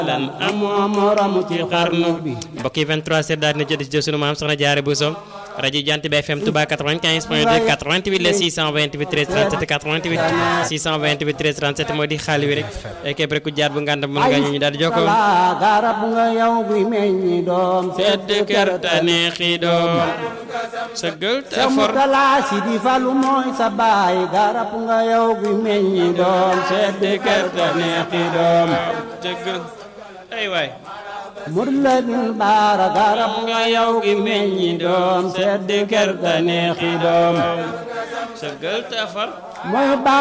lan amoo morom ci xarnu bi mbokk yi 23 set daal dina jot si sunu maam soxna Jaare Buso rajo Jant bi FM Touba 95 point 2 88 la 628 13 37 88 628 13 37 moo di xaali wi rek képp rek ku jaar bu ngànd mën nga ñu daal di jokkoo garab nga yow guy meññi doom sedd kër ta neexi doom sëggal te sa for mutala si di falu mooy sa baay garab nga yow guy meññi doom sedd kër ta neexi doom sëggal ay waay mur la bil baara garab nga yow guy meññi doom sedd kër ta neexi doom sëggal te for mooy ba